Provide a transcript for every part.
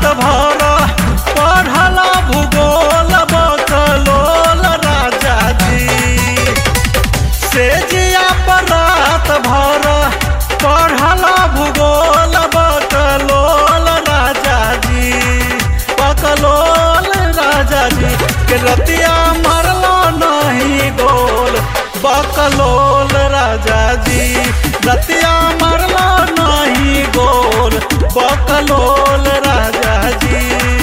भर पढ़ला भूगोल बकलोल राजा जी से जिया पर रात भर पढ़ला भूगोल बकलोल राजा जी बकलोल राजा जी के रतिया मरलो नहीं गोल बकलोल राजा जी रतिया मरलो नहीं गोल बकलोल राजा जी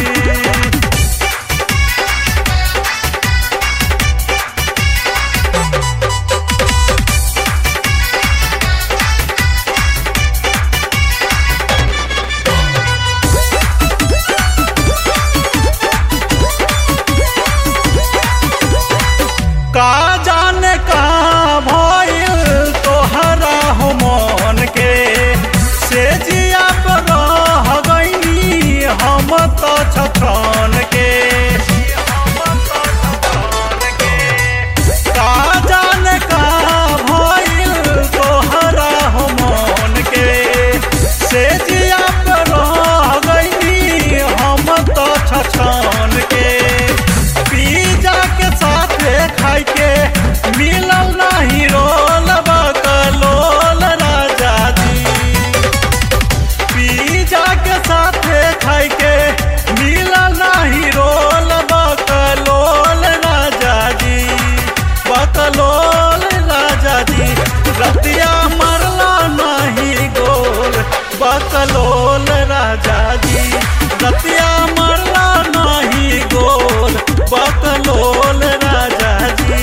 का जाने का भइल तोहरा हो मन के से जिया पर रह गईनी हम तो छछन के का जाने का भइल तोहरा हो मन के से जिया पर रह गईनी हम तो छछन के पिज्जा के साथे खाई के मिलल नहीं रोल बकलोल राजा जी पिज्जा के साथे खाई के मिलल नहीं रोल बकलोल राजा जी बकलोल राजा जी रतिया मरला नहीं गोल बकलोल राजा जी रतिया मरला नहीं गोल बकलोल राजा जी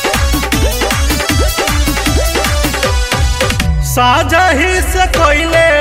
साजही से कोइले